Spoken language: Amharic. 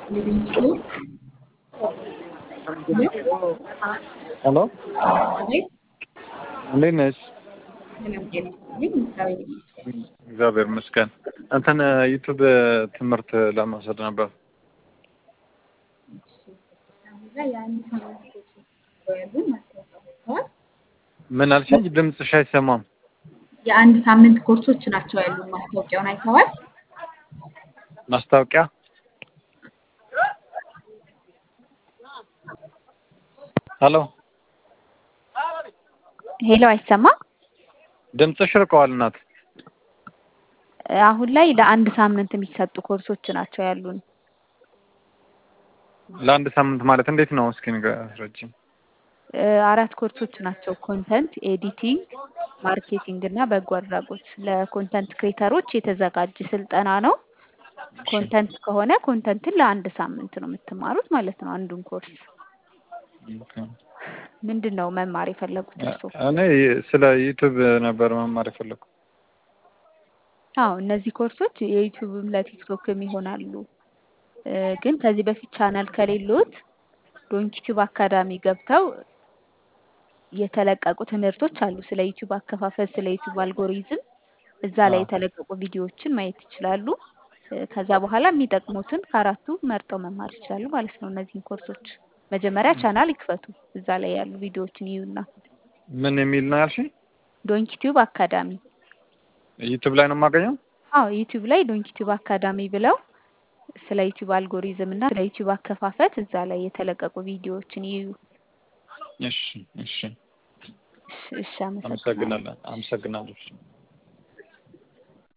ሊቪንግስቶን ሄሎ አቤት እንዴት ነሽ? ሰላም ጤና ይስጥልኝ። እግዚአብሔር ይመስገን። እግዚአብሔር ይመስገን። እንትን ዩቱብ ትምህርት ለመውሰድ ነበር። እሺ፣ አሁን ላይ የአንድ ሳምንት ኮርሶች ያሉ ማስታወቂያ ወጥተዋል። ምን አልሽኝ? ድምፅሽ አይሰማም። የአንድ ሳምንት ኮርሶች ናቸው ያሉ ማስታወቂያውን አይተዋል? ማስታወቂያ ሄሎ ሄሎ አይሰማም? ድምፅሽ ርቀዋል እናት። አሁን ላይ ለአንድ ሳምንት የሚሰጡ ኮርሶች ናቸው ያሉን። ለአንድ ሳምንት ማለት እንዴት ነው? እስኪ ንገረኝ። እ አራት ኮርሶች ናቸው። ኮንተንት ኤዲቲንግ፣ ማርኬቲንግ እና በጎ አድራጎት። ለኮንተንት ክሬተሮች የተዘጋጀ ስልጠና ነው። ኮንተንት ከሆነ ኮንተንትን ለአንድ ሳምንት ነው የምትማሩት ማለት ነው አንዱን ኮርስ። ምንድን ነው መማር የፈለጉት እርስዎ? እኔ ስለ ዩቱብ ነበር መማር የፈለኩ። አዎ እነዚህ ኮርሶች የዩቲዩብም ለቲክቶክም ይሆናሉ። እ ግን ከዚህ በፊት ቻናል ከሌሎት ዶንኪቲዩብ አካዳሚ ገብተው የተለቀቁ ትምህርቶች አሉ። ስለ ዩቲዩብ አከፋፈል፣ ስለ ዩቲዩብ አልጎሪዝም እዛ ላይ አዎ። የተለቀቁ ቪዲዮዎችን ማየት ይችላሉ። እ ከዛ በኋላ የሚጠቅሙትን ከአራቱ መርጠው መማር ይችላሉ ማለት ነው። እነዚህን ኮርሶች መጀመሪያ ቻናል ይክፈቱ። እዛ ላይ ያሉ ቪዲዮዎችን ይዩና ምን የሚል ነው ያልሽኝ? ዶንኪቲዩብ አካዳሚ ዩቱብ ላይ ነው የማገኘው? አዎ ዩቲዩብ ላይ ዶንኪቲዩብ አካዳሚ ብለው ስለ ዩቲዩብ አልጎሪዝም እና ስለ ዩቲዩብ አከፋፈት እዛ ላይ የተለቀቁ ቪዲዮዎችን ይዩ። እሺ እሺ፣ እሺ፣ እሺ አመሰግናለሁ። አመሰግናለሁ አመሰግናለሁ።